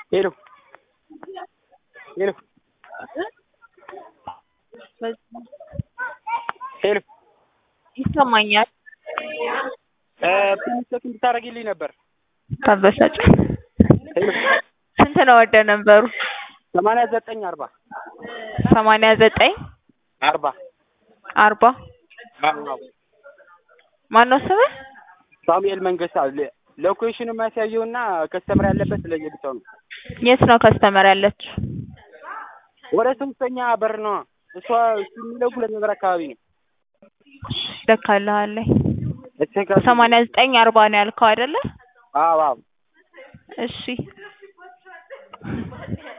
ሄሎ ሄሎ ሄሎ ይሰማኛል። ፕሊዝ ቼክ እንድታደርጊልኝ ነበር። ታበሳጭ ሄሎ ስንት ነው ወደ ነበሩ? ሰማንያ ዘጠኝ አርባ ሰማንያ ዘጠኝ አርባ አርባ ማነው ስምህ? ሳሙኤል መንገሻ ሎኬሽን የሚያሳየው እና ከስተመር ያለበት ለየብቻው ነው። የት ነው ከስተመር ያለችው? ወደ ሶስተኛ በር ነው። እሷ እሱ የሚለው ሁለት ነገር አካባቢ ነው። ልካልሃለኝ። እቼክ ሰማንያ ዘጠኝ አርባ ነው ያልከው አይደለ? አዎ አዎ እሺ